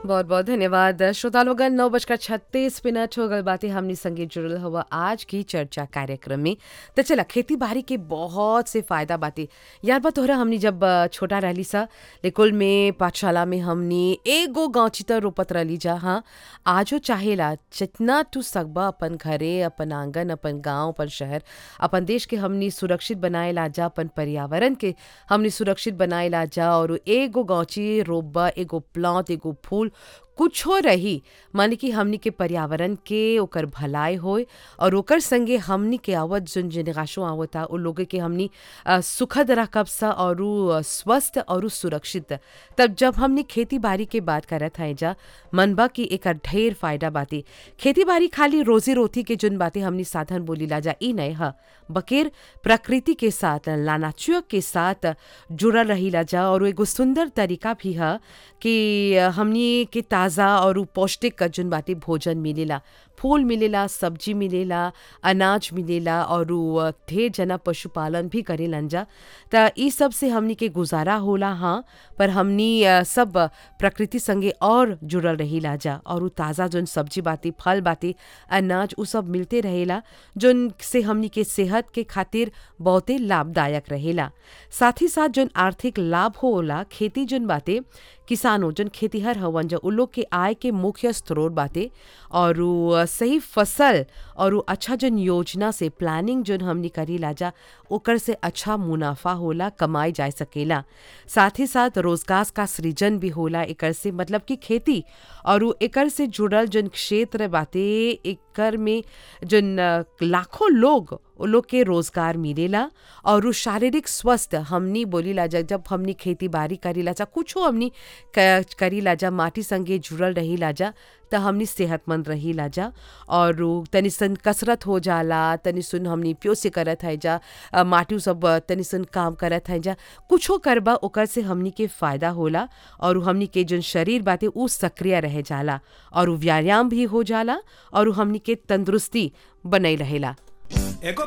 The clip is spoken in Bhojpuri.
बहुत बहुत धन्यवाद श्रोता लोगन नौ बजकर छत्तीस मिनट हो गल बातें हमने संगीत जुड़ल हुआ आज की चर्चा कार्यक्रम में तो चला खेती बाड़ी के बहुत से फायदा बातें यार बात हो रहा हमने जब अ, छोटा रहली सा लेकुल में पाठशाला में हमने एगो गाँची तर रोपत रहली जा हाँ आजो चाहेला जितना तू सकबा अपन घरे अपन आंगन अपन गांव अपन शहर अपन देश के हमनी सुरक्षित बनाए ला जा अपन पर्यावरण के हमनी सुरक्षित बनाए ला जा और एगो गौची रोपबा एगो प्लांट एगो फूल कुछो रही माने कि हमनी के पर्यावरण के ओकर भलाई होए और ओकर संगे हमनी के आवत जोन जेनरेशन आवता उ लोग के हमनी अ, सुखद रखब सा और स्वस्थ और सुरक्षित तब जब हमनी खेती बाड़ी के बात करत हैं जा मनबा की एकर ढेर फायदा बाती खेती बाड़ी खाली रोजी रोटी के जोन बातें हमनी साधन बोली ला जा ई नहीं ह बकेर प्रकृति के साथ लानाचुय के साथ जुड़ल रही ला जा और एगो सुंदर तरीका भी है कि हमनी के ताज़ा और उ पौष्टिक जोन बातें भोजन मिलेला फूल मिलेला सब्जी मिलेला अनाज मिलेला और उ ढेर जना पशुपालन भी करेलन जा त ई सब से हमनी के गुजारा होला हाँ पर हमनी अ, सब प्रकृति संगे और जुड़ल रहीला जा और उ ताज़ा जोन सब्जी बाती फल बाती अनाज उ सब मिलते रहेला जोन से हमनी के सेहत के खातिर बहुते लाभदायक रहेला साथ ही साथ जोन आर्थिक लाभ होला खेती जोन बाते किसानों जोन खेतीहर हवन जो उ लोग के आय के मुख्य स्रोत बाते और उ सही फसल और उ अच्छा जोन योजना से प्लानिंग जोन हमनी करी लाजा ओकर से अच्छा मुनाफा होला कमाई जा सकेला साथ ही साथ रोजगार का सृजन भी होला एकर से मतलब कि खेती और उ एकर से जुड़ल जोन क्षेत्र बाते एकर में जोन अ, लाखों लोग उ लोग के रोजगार मिलेला और उ शारीरिक स्वस्थ हमनी बोली ला जा जब हमनी खेती बाड़ी करी ला जा कुछो हमनी क- करी ला जा माटी संगे जुड़ल रही ला जा त हमनी सेहतमंद रही ला जा और उ तनी सन कसरत हो जाला तनी सुन हमनी प्यो से करत है जा अ, माटी उ सब अ, तनी सुन काम करत है जा कुछो करबा ओकर से हमनी के फायदा होला और उ हमनी के जोन शरीर बाते उ सक्रिय रह जाला और उ व्यायाम भी हो जाला और उ हमनी के तंदुरुस्ती बनई रहेला एगो